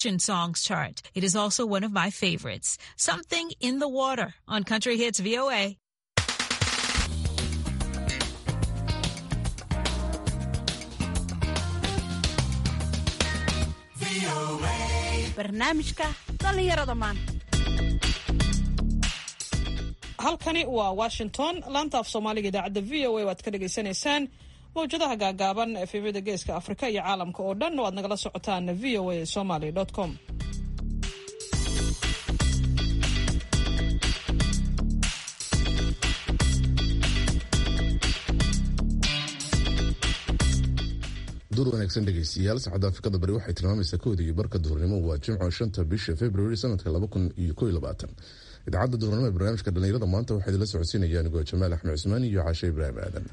songs chart. It is also one of my favorites. Something in the Water on Country Hits VOA. barnaamijka dhallinyarada maanta halkani waa washington laanta af soomaaliga idaacadda v o a waad ka dhagaysanaysaan mawjadaha gaagaaban efemyada geeska afrika iyo caalamka oo dhan oo aad nagala socotaan v o a somaly com dur wanaagsan dhegeystayaal saacadda afrikada bari waxay tilmaamaysaa kooda iyo barka duhurnimo waa jimco shanta bisha februari sanadka laba kun iyo ko iyo labaatan idaacadda duhurnimo ee barnaamijka dhallinyarada maanta waxaa idinla socodsiinaya anigoo jamaal axmed cusmaan iyo caashe ibraahim aadan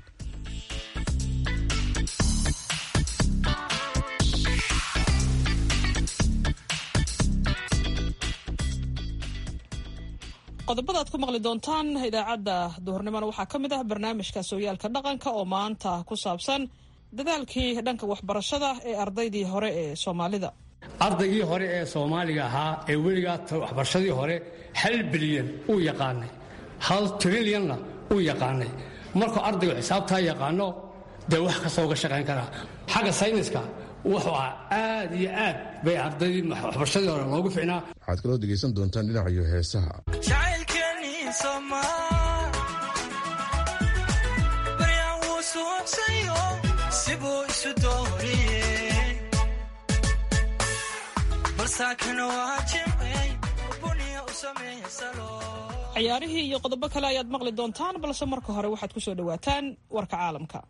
qodobada aad ku maqli doontaan idaacadda duhurnimona waxaa ka mid ah barnaamijka sooyaalka dhaqanka oo maanta ku saabsan dadaalkii dhanka waxbarashada ee ardaydii hore ee soomaalida ardaygii hore ee soomaaliga ahaa ee weligaa waxbarashadii hore hal bilyan uu yaqaanay hal trilyanna uu yaqaanay markuu ardaygu xisaabtaa yaqaano dee wax kasta uga shaqayn karaa xagga sayniska wuxuu ah aad iyo aad bay ardaydii waxbarashadii hore loogu ficnaa waxaad kaloo dhegaysan doontaan dhinacayo heesaha ciyaarihii iyo qodobo kale ayaad maqli doontaan balse marka hore waxaad ku soo dhowaataan warka caalamka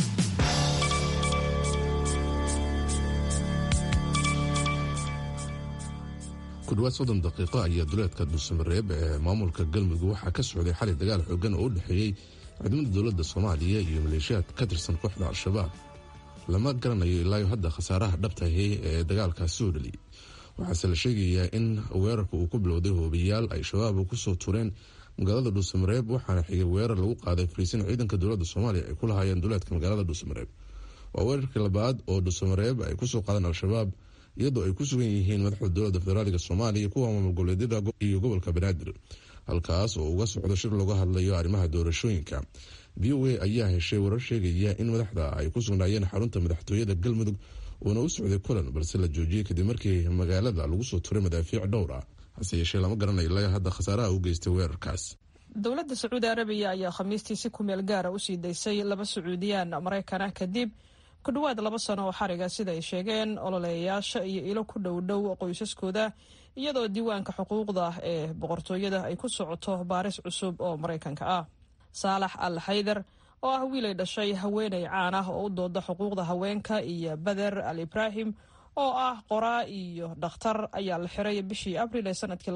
ku dhawaad soddon daqiiqo ayaa duleedka dhuusamareeb ee maamulka galmudug waxaa ka socday xali dagaal xoogan oo u dhexeeyey ciidamada dowladda soomaaliya iyo maleeshiyaad ka tirsan kooxda al-shabaab lama garanayo ilaayo hadda khasaaraha dhabtahi ee dagaalkaasi soo dhaliyay waxaase la sheegayaa in weerarka uu ku bilowday hoobiyaal ay shabaab kusoo tureen magaalada dhuusamareeb waxaana xigay weerar lagu qaaday fariisin ciidanka dowladda soomaaliya ay ku lahaayeen duleedka magaalada dhuusamareeb waa weerarkii labaad oo dhuusamareeb ay kusoo qaadeen al-shabaab iyadoo ay ku sugan yihiin madaxda dowladda federaaliga soomaaliya kuwa maamul goboleedyada iyo gobolka banaadir halkaas oo uga socdo shir looga hadlayo arrimaha doorashooyinka v o a ayaa heshay warar sheegaya in madaxda ay ku sugnaayeen xarunta madaxtooyada galmudug uuna u socday kulan balse la joojiyey kadib markii magaalada lagu soo turay madaafiic dhowr ah hase yeeshee lama garanayo ilaa hadda khasaaraha u geystay weerarkaas dowladda sacuudi arabiya ayaa khamiistii si kumeel gaara usii daysay laba sacuudiyaan maraykana kadib ku dhowaad laba sano oo xariga sida ay sheegeen ololeeyayaasha iyo ilo ku dhowdhow qoysaskooda iyadoo diiwaanka xuquuqda ee boqortooyada ay ku socoto baaris cusub oo maraykanka ah saalax al xaydar oo ah wiilay dhashay haweeney caan ah oo u dooda xuquuqda haweenka iyo beder al ibraahim oo ah qoraa iyo dhakhtar ayaa la xiray bishii abril ee sanadkii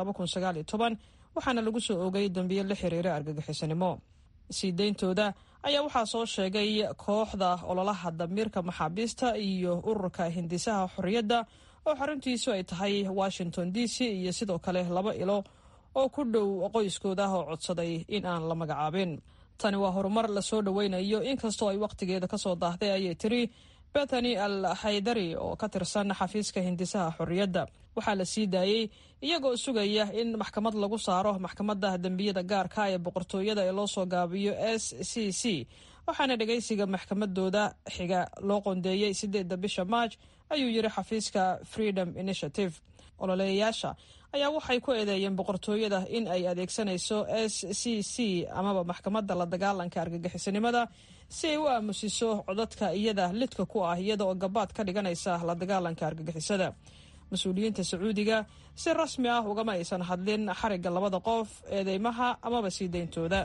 waxaana lagu soo ogay dambiyo la xiriira argagixisanimo sii deyntooda ayaa waxaa soo sheegay kooxda ololaha damiirka maxaabiista iyo ururka hindisaha xorriyadda oo xaruntiisu ay tahay washington d c iyo sidoo kale laba ilo oo ku dhow qoyskooda oo codsaday in aan la magacaabin tani waa horumar lasoo dhoweynayo inkastoo ay wakhtigeeda kasoo daahday ayay tiri bethany al haydari oo ka tirsan xafiiska hindisaha xorriyadda waxaa la sii daayey iyagoo sugaya in maxkamad lagu saaro maxkamadda dembiyada gaarka ee boqortooyada ee loo soo gaabiyo s c c waxaana dhagaysiga maxkamadooda xiga loo qoondeeyey sideedda bisha maaj ayuu yiri xafiiska freedom initiative ololeeyayaasha ayaa waxay ku eedeeyeen boqortooyada in ay adeegsanayso s c c amaba maxkamadda la dagaalanka argagixisanimada si ay u aamusiso codadka iyada lidka ku ah iyada oo gabaad ka dhiganaysa la dagaalanka argagixisada mas-uuliyiinta sacuudiga si rasmi ah ugama aysan hadlin xarigga labada qof eedeymaha amaba sii deyntooda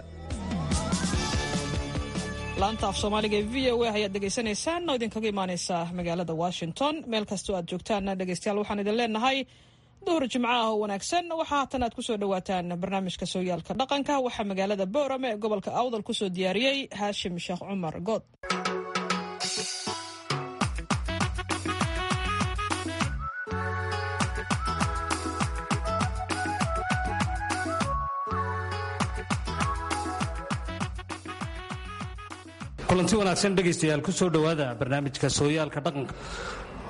laanta af soomaaliga ee v o a ayaad dhegaysanaysaan oo idinkaga imaaneysa magaalada washington meel kastoo aad joogtaan dhegeystayaal waxaan idin leenahay duhur jimco ah oo wanaagsan waxaa haatan aad kusoo dhawaataan barnaamijka sooyaalka dhaqanka waxaa magaalada boorame ee gobolka awdal kusoo diyaariyey haashim sheekh cumar good kulanti wanaagsan dhegaystayaal ku soo dhowaada barnaamijka sooyaalka dhaqanka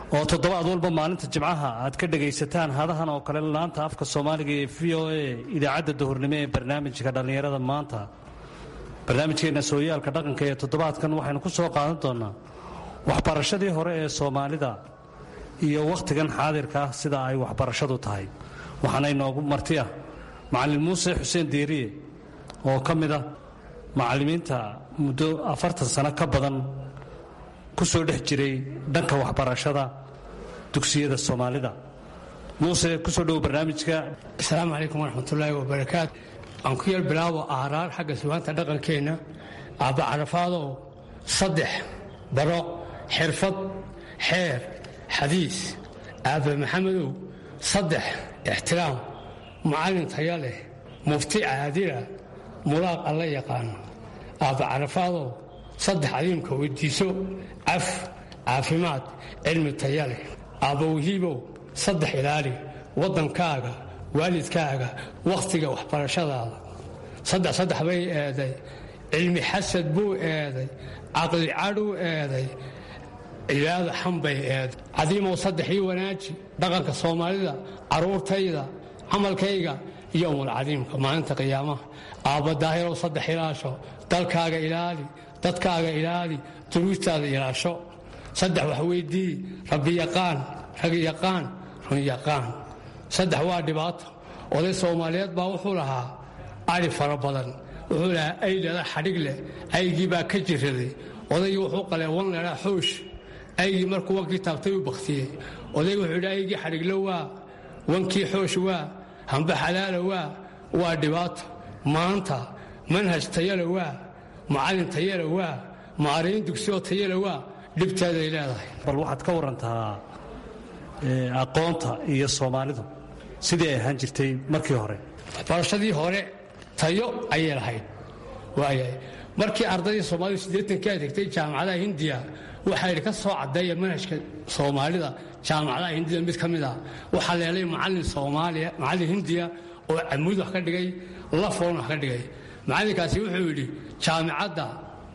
oo toddobaad walba maalinta jimcaha aad ka dhegaysataan hadahan oo kale laanta afka soomaaliga ee v o a idaacadda duhurnimo ee barnaamijka dhallinyarada maanta barnaamijkeenna sooyaalka dhaqanka ee toddobaadkan waxaynu ku soo qaadan doonnaa waxbarashadii hore ee soomaalida iyo wakhtigan xaadirka ah sida ay waxbarashadu tahay waxaana inoogu marti ah macallin muuse xuseen diiriye oo ka mid ah macallimiinta muddo afartan sano ka badan ku soo dhex jiray dhanka waxbarashada dugsiyada soomaalida muuse kusoo dhowo barnaamijka asalaamu calaykum waraxmatullaahi wabarakaatu aan ku yar bilaabo aaraar xagga sugaanta dhaqankeenna aabba carafaadow saddex baro xirfad xeer xadiis aabba maxamedow saddex ixtiraam macallin taya leh mufti caadila mulaaq alla yaqaano aabba carafaadow saddex cadiimka weydiiso caf caafimaad cilmi taya leh aabba wahiibow saddex ilaali waddankaaga waalidkaaga wakhtiga waxbarashadaada saddex saddex bay eeday cilmi xasad buu eeday caqli cadhuu eeday cibaado xan bay eeday cadiimow saddex ii wanaaji dhaqanka soomaalida carruurtayda camalkayga iyo umulcadiimka maalinta qiyaamaha aabba daahirow saddex ilaasho dalkaaga ilaali dadkaaga ilaali duruustaada ilaasho saddex wax weydii rabbi yaqaan rag yaqaan run yaqaan saddex waa dhibaato oday soomaaliyeed baa wuxuu lahaa ari fara badan wuxuu lahaa aydhala xadhig leh aygii baa ka jiraday odaygii wuxuu qalee wan leedhaa xoosh aygii markuu wankii taabtay u baktiyey odaygi wuxuu yidhi aygii xadhiglo waa wankii xoosh waa hamba xalaala waa waa dhibaato maanta manhaj tayale waa macallin tayale waa maariin dugsiyoo tayale waa dhibteeday leedahay bal waxaad ka warantaa aqoonta iyo soomaalidu sidii ay ahaan jirtay markii hore waxbarashadii hore tayo ayay lahayd waayahay markii ardaydii soomaalidu siddeetankii adeegtay jaamacadaha hindiya waxaa yidhi ka soo caddeeya manhajka soomaalida jaamacadaha hindida mid ka mid ah waxaa leelay macallin soomaaliya macallin hindiya oo camuud wax ka dhigay lafoon wax ka dhigay macallinkaasi wuxuu yidhi jaamicadda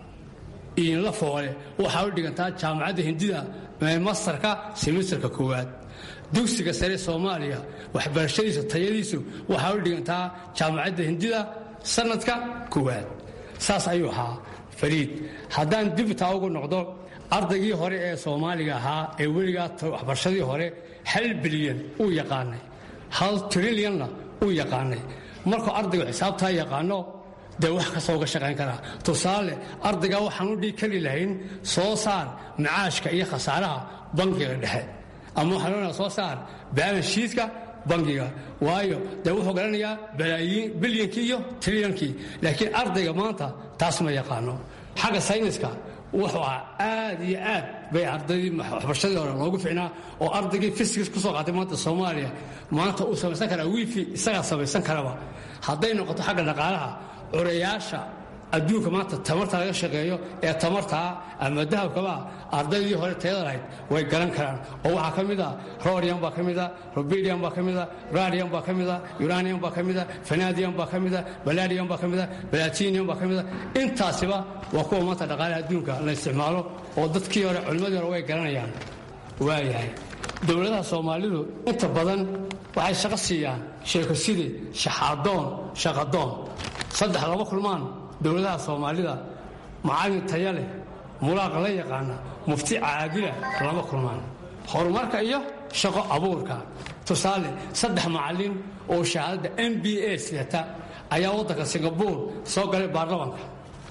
iinla foole waxaa u dhigantaa jaamacadda hindida mastarka simisterka koowaad dugsiga sare soomaaliya waxbarashadiisa tayadiisu waxaa u dhigantaa jaamacadda hindida sanadka koowaad saas ayuu ahaa fariid haddaan dibtaa ugu noqdo ardaygii hore ee soomaaliga ahaa ee weligaa waxbarashadii hore hal bilyan uu yaqaanay hal trilyanna uu yaqaanay markuu ardaygu xisaabtaa yaqaano dee wax kastoo uga shaqayn karaa tusaale ardaygaa waxaan u dhigi kari lahayn soo saar macaashka iyo khasaaraha bankiga dhexe ama waxaan oonaa soo saar baalanshiidka bankiga waayo dee wuxuu garanayaa balaayiin bilyankii iyo trilyankii laakiin ardayga maanta taas ma yaqaano xagga sayniska wuxuu ah aad iyo aad bay ardaydii waxbarashadii hore loogu ficnaa oo ardaygii fisikis ku soo qaatay maanta soomaaliya maanta uu samaysan karaa wifi isagaa samaysan karaba hadday noqoto xagga dhaqaalaha curayaasha adduunka maanta tamarta laga shaqeeyo ee tamartaa ama dahabkaba ardaydii hore tayada lahayd way garan karaan oo waxaa ka mid a rorium baa ka mida robidium baa ka mida radium baa ka mida uranium baa ka mida vanadium baa ka mida baladium baa ka mida balatinium baa ka mida intaasiba waa kuwa maanta dhaqaalaha adduunka la isticmaalo oo dadkii hore culimmadii hore way garanayaan waayahay dowladaha soomaalidu inta badan waxay shaqo siiyaan sheekoside shaxaadoon shaqadoon saddex laba kulmaan dowladaha soomaalida macallin taya leh mulaaqa la yaqaana mufti caadila lama kulmaan horumarka iyo shaqo abuurka tusaale saddex macallin oo shahaadada m b a sidata ayaa waddanka singabuur soo galay baarlamanka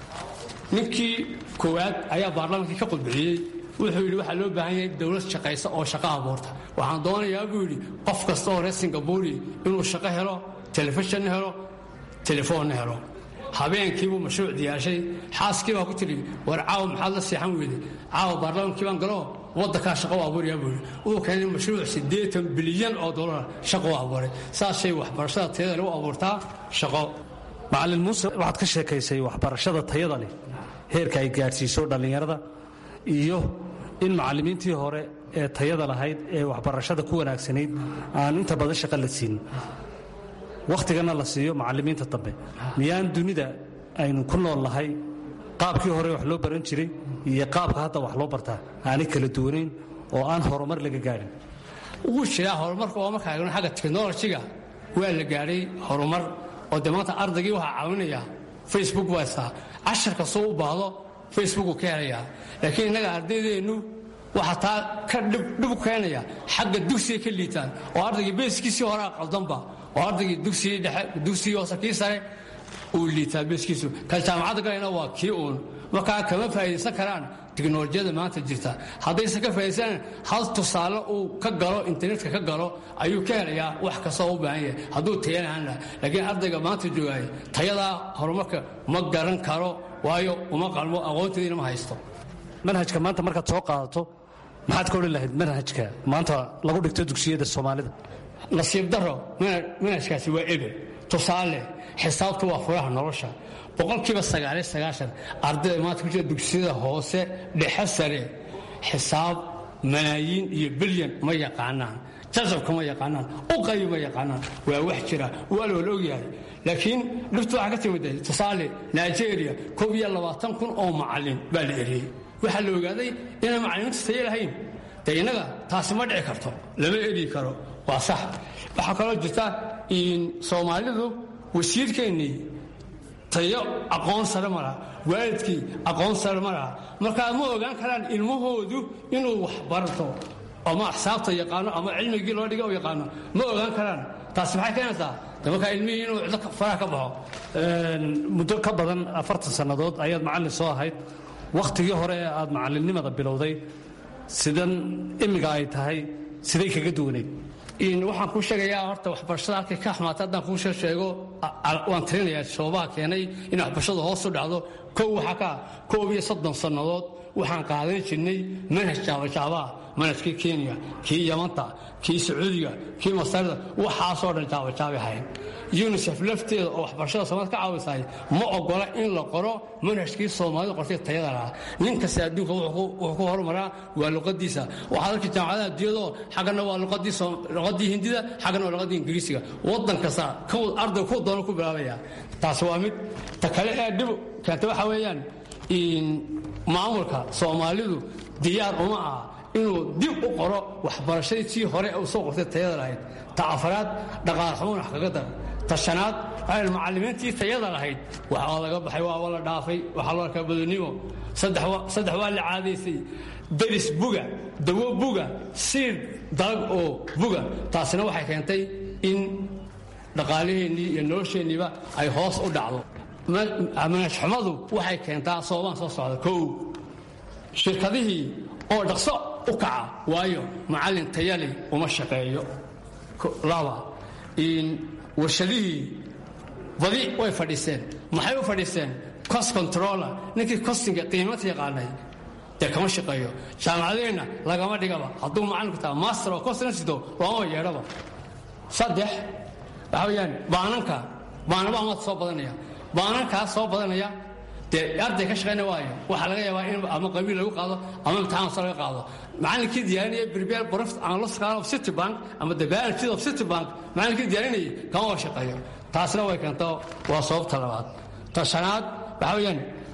ninkii koowaad ayaa baarlamankii ka qudbixiyey wuxuu yidhi waxaa loo baahan yahay dowlad shaqaysa oo shaqo abuurta waxaan doonayaa buu yidhi qof kasta oo reer singabuuri inuu shaqo helo telefishanna helo telefoonna helo habeenkiibuu mashruuc diyaarshay xaaskii baa ku tidhi war caawa maxaad la seexan weyde caawa baarlamaankii baan galo waddankaa shaqo u abuuraya buu yidhi uu keenay mashruuc siddeetan bilyan oo dollar shaqo u abuuray saasay waxbarashada tayada lagu abuurtaa shaqo macallin muuse waxaad ka sheekaysay waxbarashada tayada leh heerka ay gaadhsiiso dhallinyarada iyo in macallimiintii hore ee tayada lahayd ee waxbarashada ku wanaagsanayd aan inta badan shaqo la siinin wakhtigana la siiyo macallimiinta dambe miyaan dunida aynu ku nool nahay qaabkii hore wax loo baran jiray iyo qaabka hadda wax loo bartaa aanay kala duwanayn oo aan horumar laga gaadhin wuu jiraa horumarka oo markaa eegno xagga teknolojiga waa la gaadhay horumar oo dee maanta ardaygii waxaa caawinaya facebook baa istaa cashar kastoo u baahdo facebookuu ka helayaa laakiin innaga ardaydeennu waxaa taa ka dhib keenaya xagga dugsiga ka liitaan oo ardaygii beeskiisii horaa qaldanba oo ardaygii dugsigii dhexe dugsigii hoose kii sare uu liitaa beeskiisu ka jaamacadda galayna waa kii uun markaa kama faa'iidaysan karaan tiknolojiyada maanta jirta haddaysan ka faa'iidaysan hal tusaale uu ka galo internetka ka galo ayuu ka helayaa wax kastoo u baahan yahay hadduu tayanahanla laakiin ardayga maanta joogaaya tayadaa horumarka ma garan karo waayo uma qalmo aqoonteediina ma haysto manhajka maanta markaad soo qaadato maxaad ka odhan lahayd manhajka maanta lagu dhigto dugsiyada soomaalida nasiib daro manhajkaasi waa ebel tusaale xisaabtu waa furaha nolosha boqolkiiba sagaaliyo sagaashan ardayda maanta ku jira dugsiyada hoose dhexe sare xisaab malaayiin iyo bilyan ma yaqaanaan jajabka ma yaqaanaan uqayi ma yaqaanaan waa wax jira waa la wala ogyahay laakiin dhibtu waxaa ka timid tusaale nigeria koob iyo labaatan kun oo macallin baa la eriyey waxaa la ogaaday inaan macallimiinta tayo lahayn dee innaga taasi ma dhici karto lama eri karo waa sax waxaa kaloo jirta soomaalidu wasiirkeennii tayo aqoon sare ma laha waalidkii aqoon sare ma laha markaa ma ogaan karaan ilmahoodu inuu wax barto ama axsaabta yaqaano ama cilmigii loo dhiga u yaqaano ma ogaan karaan taasi maxay keenaysaa de markaa ilmihii inuu cido faraha ka baxo muddo ka badan afartan sannadood ayaad macallin soo ahayd wakhtigii hore ee aad macallinnimada bilowday sidan imiga ay tahay siday kaga duwanayd waxaan kuu sheegayaa horta waxbarashada halkay ka xumaatay haddaan kuu sheego waan tirinayaa sababaha keenay in waxbarashadu hoos u dhacdo kow waxaa ka koob iyo soddon sannadood waxaan qaadan jirnay manhaj jaabajaabaa manhajkii kenya kii yamanta kii sacuudiga kii masarida waxaasoo dhan jaabajaabay ahayn unisef lafteeda oo waxbarashada soomaalida ka caawisahay ma ogola in la qoro manhajkii soomaalida qortay tayada lahaa nin kasta adduunka wuxuu ku horumaraa waa luqadiisa waxaad arki jaamacadaha adduunyadoo xaggana waa luqadii hindida xaggana waa luqadii ingiriisiga waddan kasta arday ku doono ku bilaabaya taasi waa mid ta kale ee dhib keenta waxa weeyaan maamulka soomaalidu diyaar uma aha inuu dib u qoro waxbarashadii tii hore u soo qortay tayada lahayd ta afaraad dhaqaal xumuun wax kaga dar ta shanaad waxay macallimiintii tayada lahayd waxaa laga baxay waa la dhaafay waxaa loo arkaa badonimo saddex waa la caadaysay deris buga dawo buga siir dalag oo buga taasina waxay keentay in dhaqaalaheennii iyo nolosheenniiba ay hoos u dhacdo manhajxumadu waxay keentaa sababaan soo socda kow shirkadihii oo dhaqso u kaca waayo macallin tayali uma shaqeeyo laba warshadihii badi way fadhiiseen maxay u fadhiiseen cost controller ninkii costinga qiimata yaqaanay dee kama shaqeeyo jaamacadeenna lagama dhigaba hadduu macallinku taa master oo costina sito looma yeedhaba saddex waxa weeyaan baananka baanaba amaad soo badanaya baanankaas soo badanaya dee arday ka shaqayna waayo waxaa laga yaabaa in ama qabiil lagu qaado ama imtixaan soo laga qaado macallinkii diyaarinaya prepare profit analyst of city bank ama the balance sheet of city bank macallinkii diyaarinayay kama waa shaqeeyo taasna way keento waa sababta labaad ta shanaad waxa weeyaan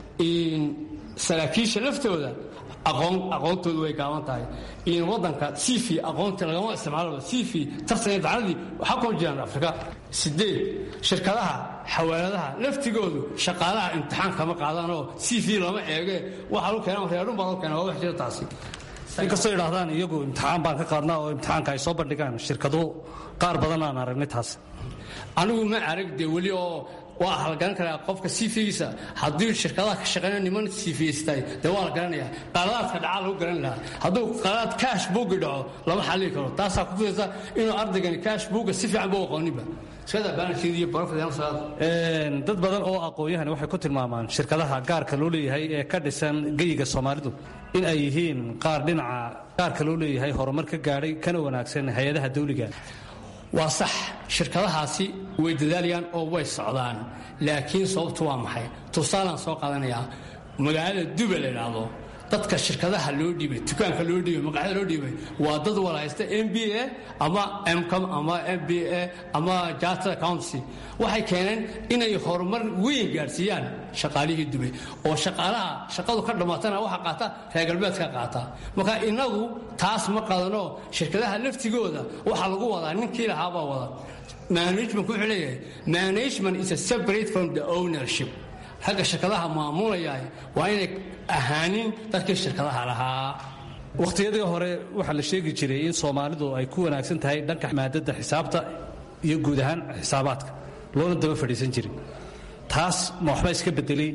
saraakiisha laftooda aqoon aqoontoodu way gaaban tahay in waddanka cv aqoonta lagama isticmaalo cv tartan imtixaanadii waxaa kuma jiraan afrika sideed shirkadaha xawaaladaha laftigoodu shaqaalaha imtixaan kama qaadanoo cv lama eege waxaa lagu keena reerun baa lagu keena waa wax jira taasi inkastoo idhaahdaan iyagu imtixaan baan ka qaadnaa oo imtixaanka ay soo bandhigaan shirkadu qaar badan aan aragnay taas anigu ma arag dee weli oo waa halgaran karaa qofka sifigiisa haddii shirkadaha ka shaqeynaya niman sifiystay dee waa la garanaya qaladaadka dhacaa lagu garan lahaa hadduu qaladaad kaash buugi dhaco lama xallili karo taasaa ku fidaysa inuu ardaygani kaash buuga si fiican buu aqooninba iskada baanashiid iyo barofidyaal dad badan oo aqoon-yahani waxay ku tilmaamaan shirkadaha gaarka loo leeyahay ee ka dhisan geyiga soomaalidu in ay yihiin qaar dhinaca gaarka loo leeyahay horumar ka gaadhay kana wanaagsan hay-adaha dawliga waa sax shirkadahaasi way dadaalayaan oo way socdaan laakiin sababtu waa maxay tusaalaan soo qaadanayaa magaalada duba la idhaahdo dadka shirkadaha loo dhiibay dukaanka loo dhiibay maqaxyada loo dhiibay waa dad wala haysta m b a ama mcom ama m b a ama charter accountancy waxay keeneen inay horumar weyn gaadhsiiyaan shaqaalihii dubay oo shaqaalaha shaqadu ka dhammaatana waxa qaata reer galbeedka qaata marka inagu taas ma qaadano shirkadaha laftigooda waxaa lagu wadaa ninkii lahaabaa wada management wuxuu leeyahay management is a separate from the ownership ragga shirkadaha maamulaya waa inay ahaanin dadkii shirkadaha lahaa wakhtiyadii hore waxaa la sheegi jiray in soomaalidu ay ku wanaagsan tahay dhanka maadada xisaabta iyo guud ahaan xisaabaadka loona daba fadhiisan jirin taas ma waxba iska bedelay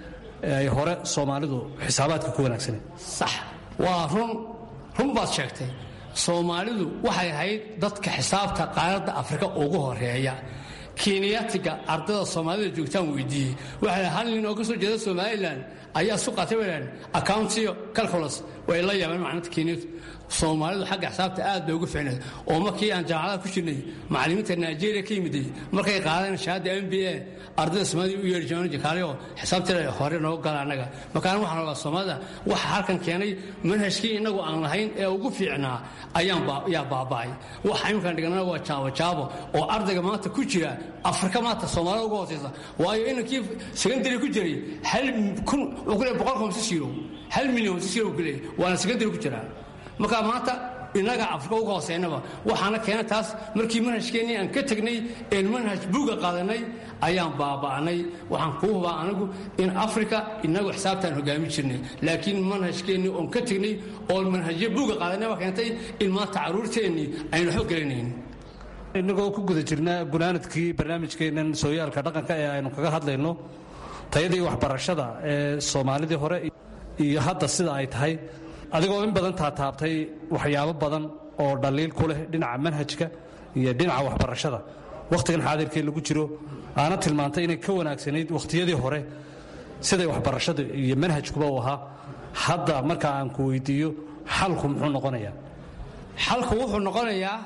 ay hore soomaalidu xisaabaadka ku wanaagsaneen sax waa run run baad sheegtay soomaalidu waxay ahayd dadka xisaabta qaaradda afrika ugu horeeya keniyatiga ardada soomaalida joogtaan weydiiyey waxaa hal nin oo ka soo jeeda somalilan ayaa su qaatay bay dhahan accountiyo calculus way la yaabeen macnata keniyatu soomaalidu xagga xisaabta aad bay ugu ficneed oo markii aan jaamacadaha ku jirnay macallimiinta nigeria ka yimiday markay qaadeen shahaada m b a ardayda soomaalida u yeeri jireen jikaaliyo xisaabteeda hore nooga gala annaga markaan waxaan rabaa soomaalida waxa halkan keenay manhajkii innagu aan lahayn ee ugu fiicnaa ayaan yaa baaba'ay waxa iminkaan dhiganana waa jaabo jaabo oo ardayga maanta ku jira afrika maanta soomaalida uga hooseysa waayo inankii secondary ku jiray hal kun wuxuu ku leeyahay boqol komsi shiro hal milyan komsi shiro ku leeyahay waana secondary ku jiraa marka maanta innaga afrika uga hooseynaba waxaana keena taas markii manhajkeennii aan ka tegnay een manhaj buuga qaadanay ayaan baaba'nay waxaan kuu hubaa anigu in afrika innagu xisaabtaan hogaamin jirnay laakiin manhajkeennii oon ka tegnay oo manhajyo buuga qaadanay baa keentay in maanta carruurteennii aynu waxba gelinayn innagoo ku guda jirna gunaanadkii barnaamijkeennan sooyaalka dhaqanka ee aynu kaga hadlayno tayadii waxbarashada ee soomaalidii hore iyo hadda sida ay tahay adigoo in badan taataabtay waxyaabo badan oo dhaliil ku leh dhinaca manhajka iyo dhinaca waxbarashada wakhtigan xaadirkee lagu jiro aana tilmaantay inay ka wanaagsanayd wakhtiyadii hore siday waxbarashadu iyo manhajkuba u ahaa hadda marka aan ku weydiiyo xalku muxuu noqonayaa xalku wuxuu noqonayaa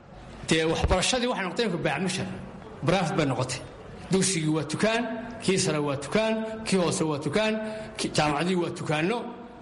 dee waxbarashadii waxay noqotay imka baacmishar baraafid bay noqotay dugsigii waa tukaan kii sare waa tukaan kii hoose waa tukaan jaamacadii waa tukaanno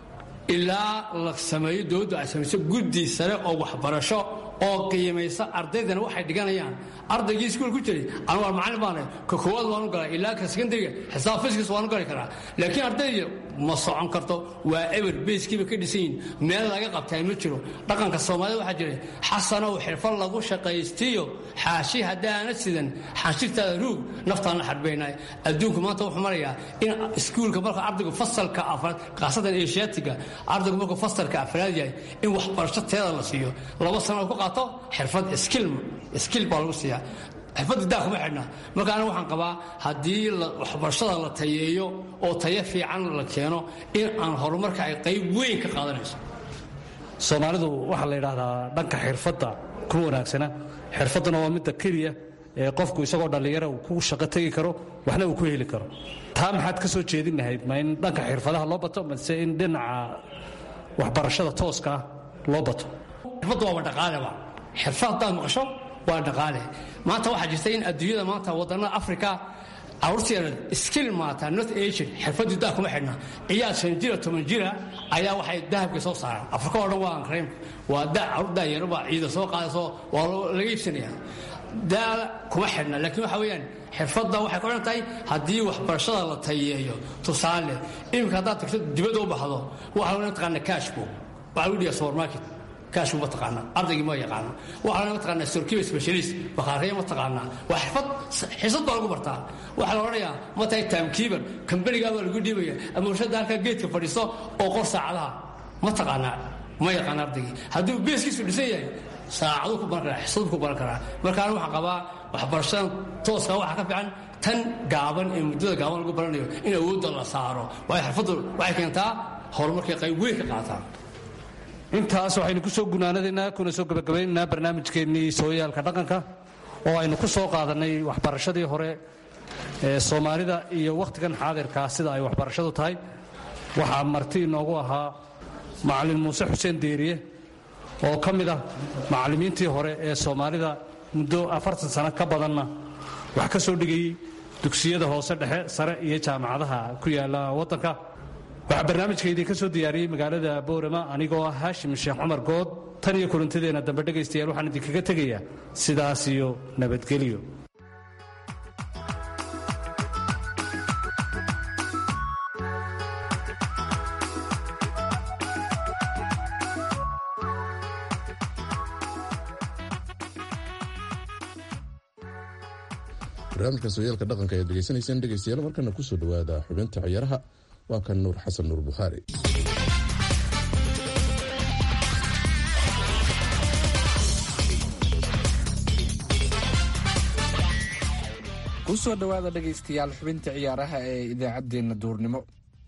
ilaa la sameeyo dowladdu ay samayso guddi sare oo waxbarasho oo qiimaysa ardaydana waxay dhiganayaan ardaygii iskuul ku jiray anu waa macallin baana ka koowaad waanu galay ilaa ka sekondariga xisaab fiskis waanu gali karaa laakiin ardayda ma socon karto waa eber beyskiiba ka dhisan yihin meel laga qabtaa ma jiro dhaqanka soomaalida waxaa jira xasanow xirfad lagu shaqaystiyo xaashi haddaana sidan xanshirtaada ruug naftaan la xarbaynay adduunku maanta wuxuu marayaa in iskuulka marka ardaygu fasalka afraad khaasatan eeshiyaatiga ardaygu markuu fasalka afraad yahay in waxbarasho teeda la siiyo laba sano ku qaato xirfad skill skill baa lagu siiyaa xirfadda daa kuma xidhna marka aniga waxaan qabaa haddii waxbarashada la tayeeyo oo tayo fiican la keeno in aan horumarka ay qayb weyn ka qaadanayso soomaalidu waxaa la yidhaahdaa dhanka xirfadda ku wanaagsana xirfadduna waa midda keliya ee qofku isagoo dhallinyara uu ku shaqo tegi karo waxna uu ku heli karo taa maxaad ka soo jeedin lahayd ma in dhanka xirfadaha loo bato mase in dhinaca waxbarashada tooska ah loo bato xirfaddu waaba dhaqaaleba xirfad haddaad maqasho waa dhaqaale maanta waxaa jirta in adduunyada maanta wadannada africa carruurteeda skill maata not asian xirfaddu daa kuma xidhna ciyaar shan jira toban jira ayaa waxay dahabka soo saaraan afrika oo dhan waa ankareymka waa da carruur daayarobaa ciida soo qaadayso waa laga iibsanaya daada kuma xidhna laakiin waxa weeyaan xirfadda waxay ku xidhan tahay haddii waxbarashada la tayeeyo tusaale iminka haddaad tagto dibadda u baxdo waxaa loo taqaana cashbo waxaa lagu dhigaa supermarket kaashku ma taqaana ardaygii ma yaqaana waxaa lama taqaanaa sorkiba specialist bakhaariya ma taqaanaa waa xirfad xisad baa lagu bartaa waxaa la odhanayaa ma tahay timekeeper kambanigaa baa lagu dhiibaya ama warshadda halkaa geedka fadhiiso oo qor saacadaha ma taqaanaa ma yaqaana ardaygii hadduu beeskiisu dhisan yahay saacaduu ku baran karaa xisaduu ku baran karaa markaana waxaan qabaa waxbarashadan tooska waxaa ka fiican tan gaaban ee muddada gaaban lagu baranayo in awoodda la saaro waayo xirfaddu waxay keentaa horumarkay qayb weyn ka qaataa intaas waxaynu ku soo gunaanadaynaa kuna soo gabagabaynaynaa barnaamijkeennii sooyaalka dhaqanka oo aynu ku soo qaadannay waxbarashadii hore ee soomaalida iyo wakhtigan xaadirkaa sida ay waxbarashadu tahay waxaa marti inoogu ahaa macallin muuse xuseen deeriye oo ka mid ah macallimiintii hore ee soomaalida muddo afartan sano ka badanna wax ka soo dhigayey dugsiyada hoose dhexe sare iyo jaamacadaha ku yaalla waddanka waxaa barnaamijka idinka soo diyaariyey magaalada boorama anigoo ah haashim sheekh cumar good tan iyo kulantadeena dambe dhegaystayaal waxaan idinkaga tegayaa sidaas iyo nabadgelyo barnaamijka sooyaalka dhaqanka ayaad degeysanayseen dhegeystayaal markana kusoo dhawaada xubinta ciyaaraha waa kan nuur xasan nuur bukhaari kusoo dhowaada dhegaystayaal xubinta ciyaaraha ee idaacaddeenna duurnimo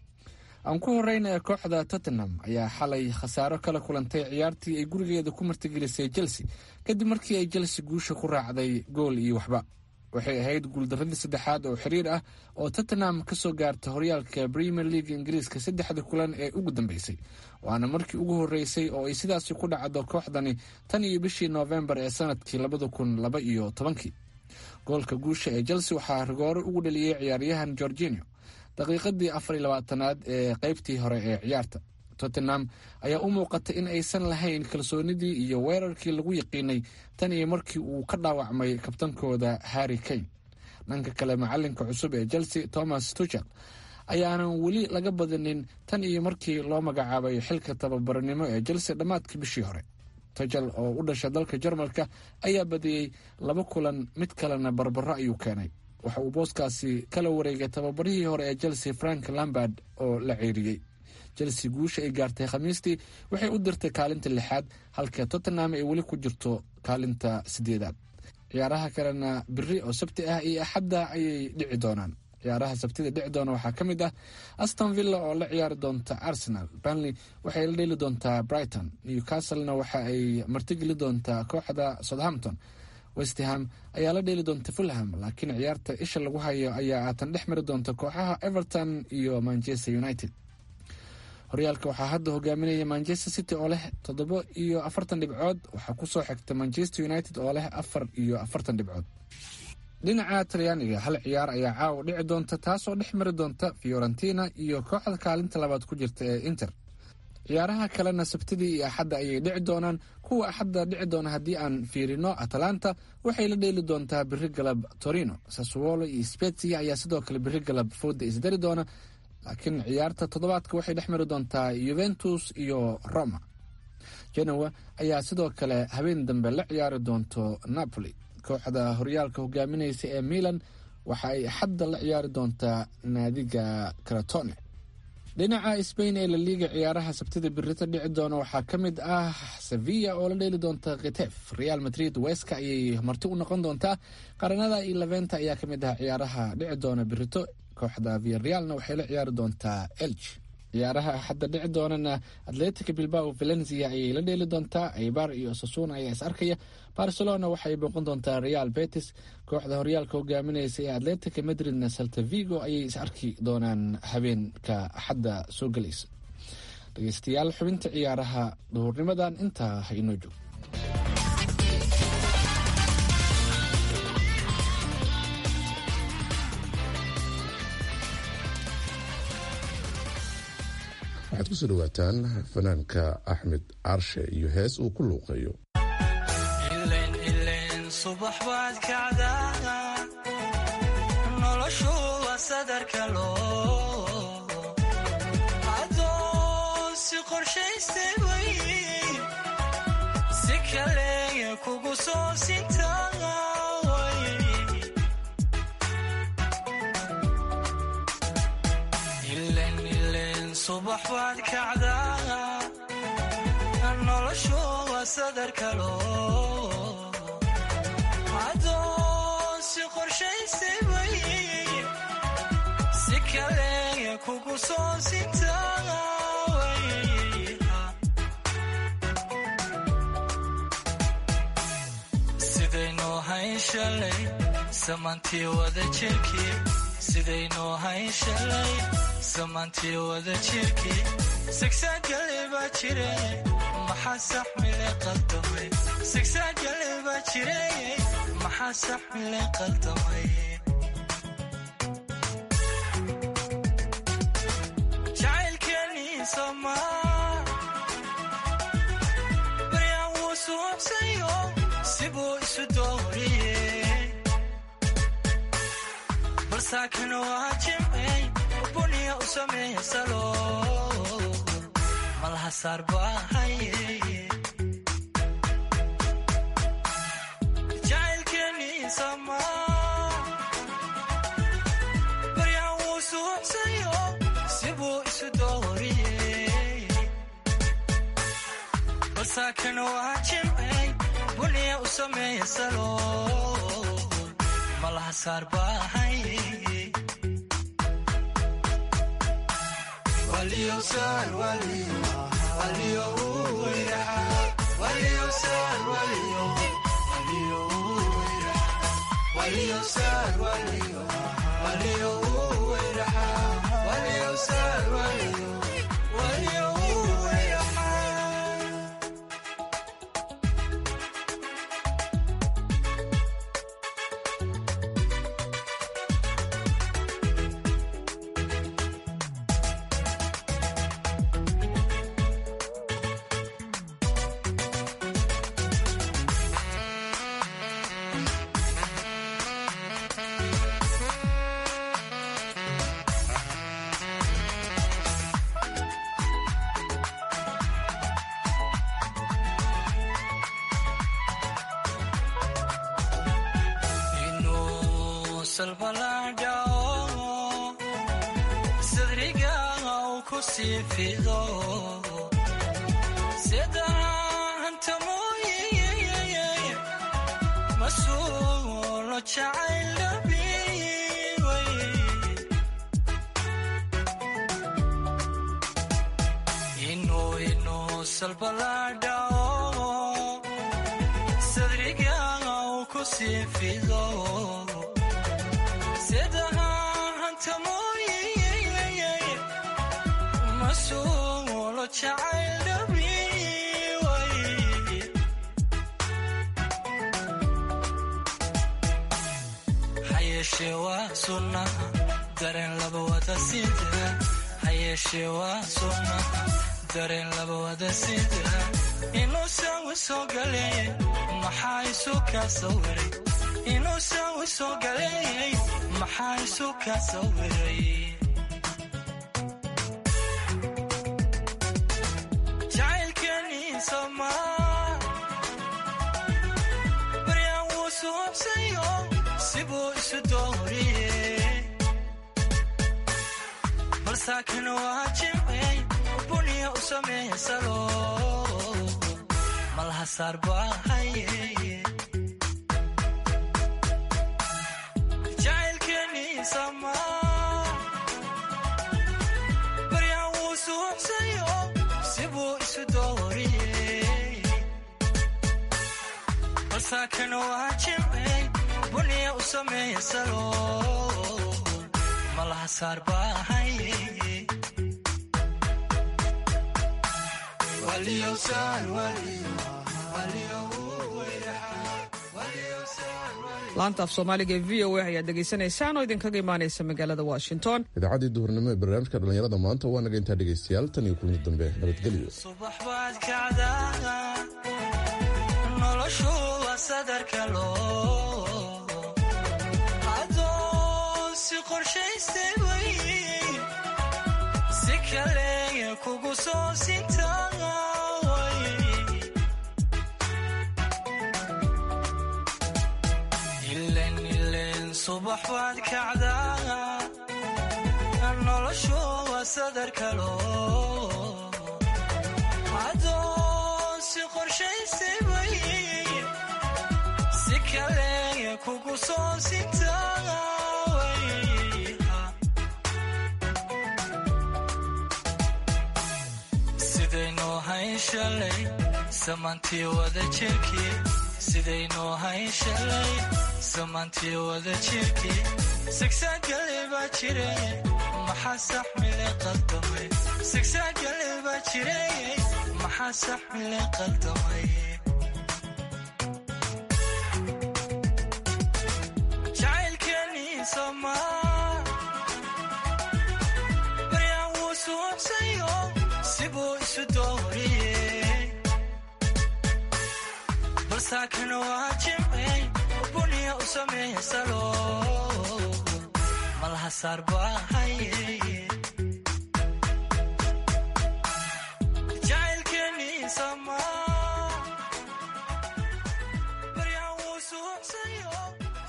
aan ku horeyna kooxda tottenham ayaa xalay khasaaro kala kulantay ciyaartii ay gurigeeda ku martigelisay chelsea kadib markii ay chelsea guusha ku raacday gool iyo waxba waxay ahayd guuldaradii saddexaad oo xiriir ah oo tottenham ka soo gaarta horyaalka premier league ingiriiska saddexda kulan ee ugu dambeysay waana markii ugu horeysay oo ay sidaasi ku dhacdo kooxdani tan iyo bishii noofembar ee sanadkii labada kun laba iyo tobankii goolka guusha ee chelsea waxaa rigoore ugu dhaliyey ciyaaryahan gorginio daqiiqadii afar iyo labaatanaad ee qeybtii hore ee ciyaarta tottenham ayaa u muuqatay in aysan lahayn kalsoonidii iyo weerarkii lagu yaqiinay tan iyo markii uu ka dhaawacmay kabtankooda harry kane dhanka kale macalinka cusub ee chelsea thomas tuchel ayaanan weli laga badinin tan iyo markii loo magacaabay xilka tababarnimo ee chelsea dhammaadkii bishii hore tuchel oo u dhasha dalka jarmalka ayaa badiyey laba kulan mid kalena barbaro ayuu keenay waxa uu booskaasi kala wareegay tababarihii hore ee chelsea frank lambard oo la ceeriyey chelsea guusha ay gaartay khamiistii waxay u dirtay kaalinta lixaad halka tottenham ay weli ku jirto kaalinta sideedaad ciyaaraha kalena biri oo sabti ah iyo axadda ayay dhici doonaan ciyaaraha sabtida dhici doona waxaa ka mid ah aston villa oo la ciyaari doonta arsenal banley waxay la dheeli doontaa brighton newcastlena waxa ay martigeli doontaa kooxda southampton westham ayaa la dheeli doonta fulham laakiin ciyaarta isha lagu hayo ayaa aatan dhex mari doonta kooxaha everton iyo manchester united horyaalka waxaa hadda hogaaminaya manchester city oo leh toddoba iyo afartan dhibcood waxaa kusoo xigta manchester united oo leh afar iyo afartan dhibcood dhinaca talyaaniga hal ciyaar ayaa caawa dhici doonta taasoo dhex mari doonta fiorentina iyo kooxda kaalinta labaad ku jirta ee inter ciyaaraha kalena sabtidii iyo axadda ayay dhici doonaan kuwa axadda dhici doona haddii aan fiirino atalanta waxay la dheeli doontaa biri galab torino saswolo iyo spezia ayaa sidoo kale biri galab fooda isdari doona laakiin ciyaarta toddobaadka waxay dhex mari doontaa yuventus iyo roma genoa ayaa sidoo kale habeen dambe la ciyaari doonto napoli kooxda horyaalka hogaaminaysa ee milan waxa ay axadda la ciyaari doontaa naadiga karatone dhinaca sbain ee laliiga ciyaaraha sabtida birita dhici doona waxaa ka mid ah sevilla oo la dheeli doonta kitef real madrid weska ayay marti u noqon doontaa qaranada iyo leventa ayaa ka mid ah ciyaaraha dhici doona birito kooxda viarealna waxay la ciyaari doontaa elg ciyaaraha hadda dhici doonana atletica bilbao valencia ayay la dheeli doontaa aybar iyo sasuna ayaa is arkaya barcelona waxay booqan doontaa real betis kooxda horyaalka hogaaminaysa ee atletica madridna salta vigo ayay is arki doonaan habeenka axadda soo gelaysa dhegeystayaal xubinta ciyaaraha duhurnimadan intaa ha inoo joog waxaad kusoo dhawaataan fanaanka axmed carshe iyo hees uu ku luuqeeyo subax baad kacdaa noloshu waa sadarka loo adoon si qorshaystay way si kaleya kugu soo sintaa subax baad kacdaa noloshu waa sadarka loo adoon si qorshaystay way si kaleya kugu soo sintaa sidaynoo hayn shalay samantii wada jirkii sidaynoo hayn shalay samantii wada jirkii sigsaagale baa jire maxaa saxmile qaldamay sigsaagale baa jire maxaa saxmile qaldamay jacaylkii balsaakan waa jimcey buniya u sameeya salo malaha saar baahaye jacaylkeenii samaa baryaa wuu suuxsayo sibuu isu dooriyey balsaakan waa jimcey buniya u sameeya salo malaha saar baahaye inuu salbalaadhao sadriga uu ku sii fido sidahanta mooye masuulo jacayl dhabiway inuu inuu salbalaadhao sadriga uu ku sii fido sidahanta mooye masuulo jacayl dhabiway hayeeshee waa sunna dareen laba wada sida hayeeshee waa sunna dareen laba wada sida inuu saawi soo galeeyey maxaa isu kaa sawiray inuu saawi soo galeeyey maxaa isu kaa sawiray jacaylkeenii somaa baryaan wuu suubsayo sibuu isu dooriyey balsaakan waa jimcey buniya u sameeya salo malaha saar baahaye jacaylkeenii samaa baryaan wuu suuxsayo sibuu isu dooriyey balsaakan waa jimcey buniya u sameeya salo malaha saar baahaye laanta af soomaaliga ee v o a ayaad dhegaysanaysaan oo idinkaga imaanaysa magaalada washington idaacaddii duhurnimo ee barnaamijka dhallinyarada maanta waa naga intaa dhegaystayaal tan iyo kulmi dambe nabadgelyo subax baad kacdaa noloshu waa sadarka loo adoon si qorshaystay way si kale kugu soo sintaa way ilen ilen subax baad kacdaa noloshu waa sadarka loo adoon si qorshaystay way si kale kugu soo sintaa way sidaynuu hayn shalay samaantii wada jirkii sidaynuu hayn shalay samaantii wada jirkii sigsaagale baa jireye maxaa saxmile qaldamay sigsaagale baa jireye maxaa saxmile qaldamay jacaylkeenii somaa baryaan wuu suubsayo sibuu isu dooriyey balsaakan waa jimcey buniya u sameeya salo xasaar baahaye